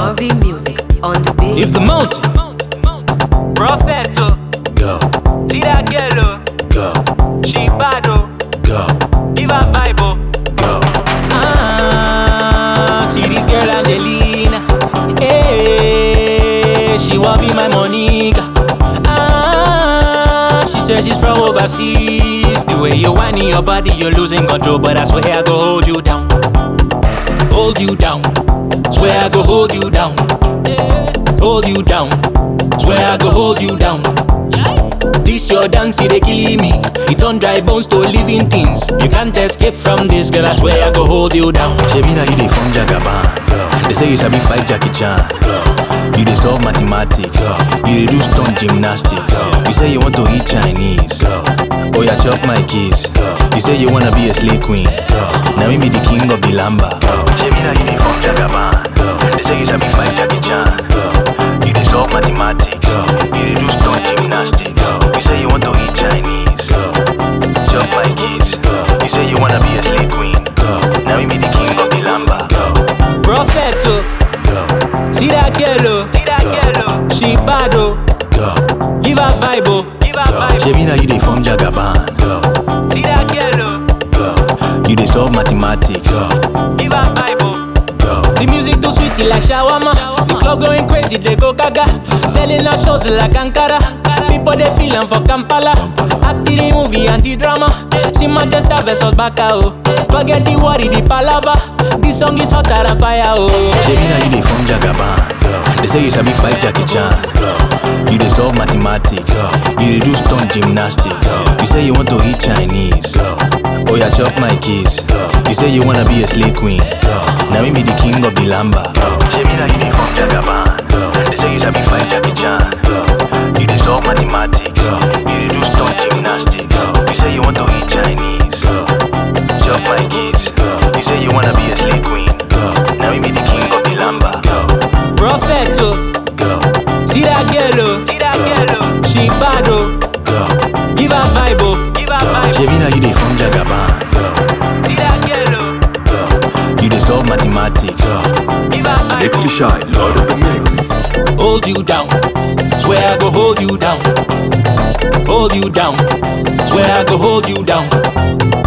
Harvey Music on the beat. If the mountain, Prophet, oh, go, see that girl, oh, go, she bad, oh, go, give her vibe, oh. go. Ah, see this girl Angelina. Hey, she want be my Monica. Ah, she says she's from overseas. The way you whining your body, you're losing control. But I swear I go hold you down, hold you down. Swear I go hold you down, hold you down. Swear I go hold you down. This your dance, it dey killing me. It don't dry bones to living things. You can't escape from this, girl. I swear I go hold you down. Shebi na you dey form Jagaban. They say you sabi fight Jackie Chan. You dey solve mathematics. You dey do stunt gymnastics. You say you want to eat Chinese. Oh yeah, chop my kiss. You say you wanna be a slay queen. Now me be the king of the lamba. Shebi na you dey form Jagaban. They say you sabi fight Jackie Chan. You dey solve mathematics. You dey do stunt gymnastics. You say you want to eat Chinese. Chop my kiss. You say you wanna be a slay queen. Now me be the king of the lamba. Prophet, oh, see that girl, oh, See that girl, oh, she bad, oh, give her vibe, oh. give her vibe, Shebi na you dey form Jagaban. see that girl, oh, You dey solve mathematics. give her vibe, oh. The music too sweet it like shawarma. The club going crazy, they go gaga. Selling our shows like Ankara. People they feeling for Kampala. Act the movie and the drama. See Manchester versus Baka oh. Forget the worry, the palava. This song is hotter than fire oh. Shebi na you dey form Jagaban. They say you sabi fight Jackie Chan. You dey solve mathematics. You dey do stunt gymnastics. You say you want to eat Chinese. Oh yeah, chop my kiss. You say you wanna be a slay queen. Now me be the king of the lamba. Shebi na you dey form Jagaban. They say you sabi fight Jackie Chan. You dey solve mathematics. You dey do stunt gymnastics. You say you want to eat Chinese. Chop my kiss. You say you wanna be a slay queen. Now me be the king of the lamba. Prophet oh, see that girl oh, See that girl, oh, she bad oh, give her vibe oh. give her vibe, Shebi na you dey form Jagaban. see that girl, oh, You dey solve mathematics. give her vibe, Mix me shine, Lord of the Mix. hold you down. Swear I go hold you down. Hold you down. Swear I go hold you down.